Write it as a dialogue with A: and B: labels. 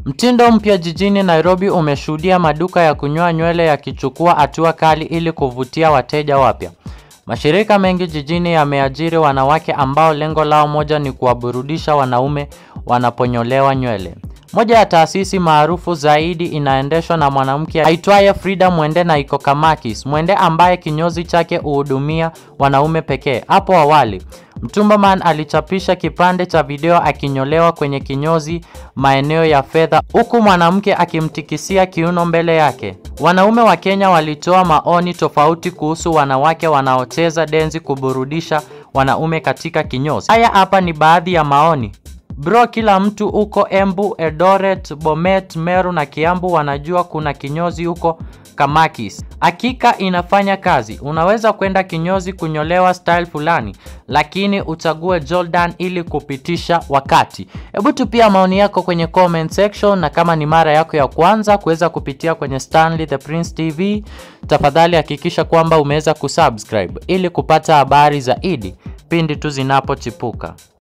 A: Mtindo mpya jijini Nairobi umeshuhudia maduka ya kunyoa nywele yakichukua hatua kali ili kuvutia wateja wapya. Mashirika mengi jijini yameajiri wanawake ambao lengo lao moja ni kuwaburudisha wanaume wanaponyolewa nywele. Moja ya taasisi maarufu zaidi inaendeshwa na mwanamke aitwaye Frida Mwende na iko Kamakis. Mwende ambaye kinyozi chake huhudumia wanaume pekee. Hapo awali, Mtumbaman alichapisha kipande cha video akinyolewa kwenye kinyozi maeneo ya fedha huku mwanamke akimtikisia kiuno mbele yake. Wanaume wa Kenya walitoa maoni tofauti kuhusu wanawake wanaocheza denzi kuburudisha wanaume katika kinyozi. Haya hapa ni baadhi ya maoni. Bro, kila mtu huko Embu, Eldoret, Bomet, Meru na Kiambu wanajua kuna kinyozi huko Kamakis. Hakika inafanya kazi. Unaweza kwenda kinyozi kunyolewa style fulani, lakini uchague Jordan ili kupitisha wakati. Hebu tupia maoni yako kwenye comment section, na kama ni mara yako ya kwanza kuweza kupitia kwenye Stanley the Prince TV, tafadhali hakikisha kwamba umeweza kusubscribe ili kupata habari zaidi pindi tu zinapochipuka.